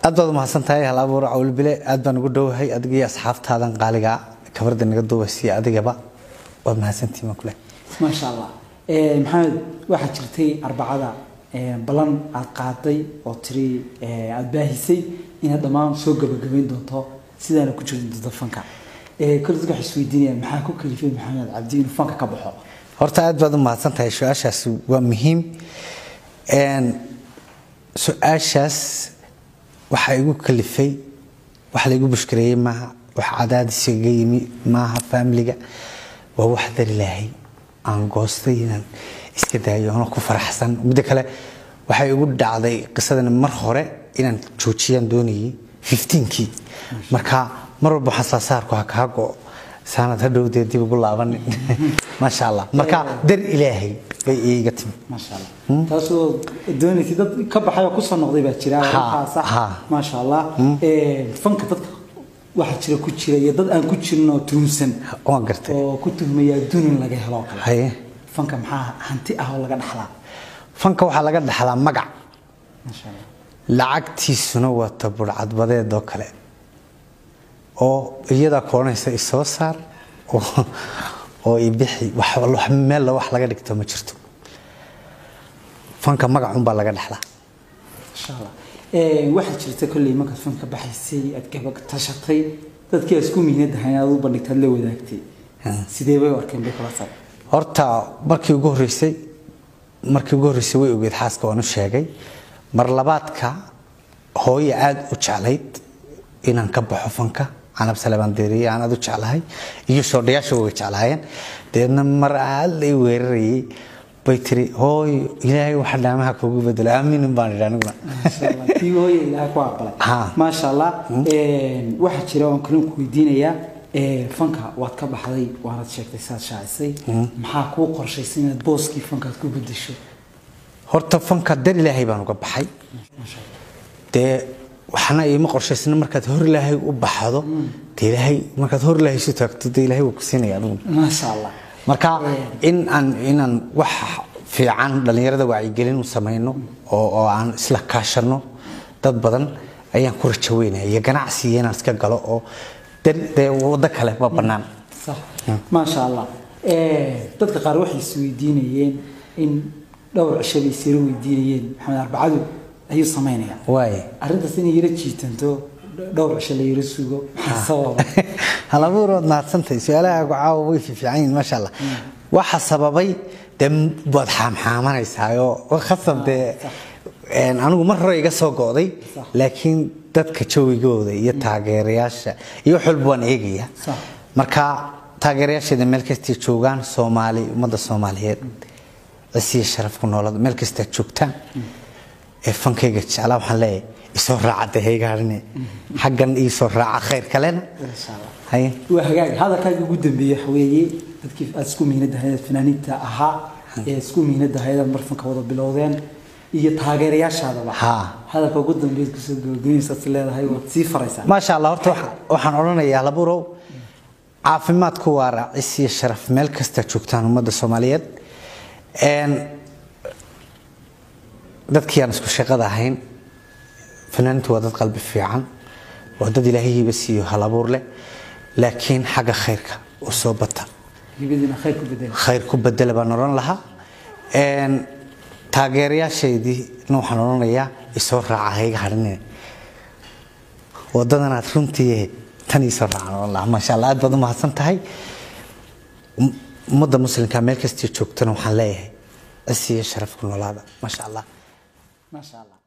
aad baad umahadsan tahay hal abuur cawlbile aad baan ugu dhowahay adiga iyo asxaabtaadan qaaliga kabarda naga duubasiya adigaba waad mahadsantihiin baan kule maasha allah maxamed waxaa jirtay arbacada ballan aad qaaday oo tiri aad baahisay inaad dhammaan soo gabagabayn doonto sidaana ku jirin doonto fanka kole dadka waxay isweydiinayaan maxaa ku kalifay maxamed cabdi inuu fanka ka baxo horta aad baad u mahadsan tahay su-aashaas waa muhiim su-aashaas waxaa igu kalifay wax laygu bushkareeyey maaha wax cadaadis iga yimi maaha faamiliga waa wax dar ilaahay aan goostay inaan iska daayo anoo ku faraxsan midda kale waxay igu dhacday qisadani mar hore inaan joojiyaan doonayay fifteenkii marka mar walba waxaan saasaarku ha kaa go saanad hadhowdee dib ugu laabanin maasha allah marka dar ilaahay bay iiga timi maasha allah taasoo doonaysay dad ka baxay oo kusoo noqday baa jira waxaasa ha. maasha allah fanka dadka waxaa jira ku jira iyo dad aan ku jirin oo tuhunsan waan gartay oo ku tuhmaya adduun in laga helo oo kale haye fanka maxaa hanti ah oo laga dhaxlaa fanka waxaa laga dhaxlaa magac maasha allah lacagtiisuna waa taburcadbadeed oo kale oo iyadaa koonaysa isoo saar oo- oo ibixi wax wax meel wax laga dhigto ma jirto fanka magacunbaa laga dhaxlaa insha allah waxaa jirta kolley markaad fanka baxaysay aad gaba tashatay dadkii aad isku mihnadahay aad u bandhigtay aad la wadaagtay sidee bay u arkeen bay kula tahay horta markii ugu horreysay markii ugu horreysay way ogeed xaaska waan u sheegay mar labaadka hooye aada u jeclayd inaan ka baxo fanka canab salebaan deeriye aan aada u jeclahay iyo shoodhayaasha way jeclaayeen deedna mar aad lay weerarayay bay tiri hooyo ilaahay waxa dhaamaha kugu bedelo aamiinin baan idhi aniguna Masha Allah. tii hooye ilaahay ku aqbalay Ha. maasha allah waxaa jira oon kalin ku weydiinayaa fanka waad ka baxday waanad sheegtay saad shaacisay maxaa kuu qorshaysan inaad booskii fankaad ku bedesho horta fanka dar ilaahay baan uga baxay dee waxna iima qorshaysna markaad hor ilaahay u baxdo dee ilaahay markaad hor ilaahay isu taagto dee ilaahay wuu ku siinaya adigu maasha allah marka in aan inaan wax fiican dhallinyarada wacyigelin u samayno oo oo aan isla kaashano dad badan ayaan ku rajo weynaya iyo ganacsi iyo inaan iska galo oo dar- dee waddo kale ma bannaan صح ما شاء الله dadka qaar waxay isweydiinayeen in dhowr cisho bay isira weydiinayeen maxamed arbacadu ayuu samaynayaa waaye arrintaas inay yara jiitanto dhowr cisho la yara sugo maxaa sababa halabuurood mahadsantahay su-aalaha caawa way fiifiican yihiin maasha allah waxa sababay dee waad xaamxaamanaysaayoo khasab dee een, anigu mar hore iga soo go'day Sax. laakiin dadka jawigooda iyo taageerayaasha iyo wax walba waan eegaya Sax. marka taageerayaasheeda meel kastay joogaan soomaali ummadda soomaaliyeed cisiya sharaf ku noolada meel kastaad joogtaan ee fankayga jeclaa waxaan leeyahay isoo raaca dee haygaarine xaggan iisoo raaca khayr kalena insha allah haye waa hagaag hadalkaaga ugu dambeeyey waxa weeye dadkii aad isku mihnadahayd fanaaniinta ahaa ee isku mihnadahayd aad marfanka wada bilowdeen iyo taageerayaashaadaba Ha. hadalka ugu dambeeyd kusoo gabagaynaysaad leedahay waad sii faraysaa maasha allah horta waxa- waxaan odhanayaa laburow caafimaadku waa raacis iyo sharaf meel kasta joogtaan ummadda soomaaliyeed Een, dadkii aan isku shaqada ahayn fanaaniintu waa dad qalbi fiican waa dad ilaahayiiba siiyo hal abuur leh laakiin xagga khayrka u soo bata hibadiina khayr ku bedela khayr ku bedela baan odhan lahaa Een, taageerayaashaydii waxaan odhanayaa isoo raaca hayga hadhinine wadadanaad runtii tan iisoo raacan odhan lahaa maasha allah aad baad u mahadsan tahay Um- ummadda muslimka meel kastay joogtana waxaan leeyahay cisi iyo sharaf ku noolaada maasha allah maasha allah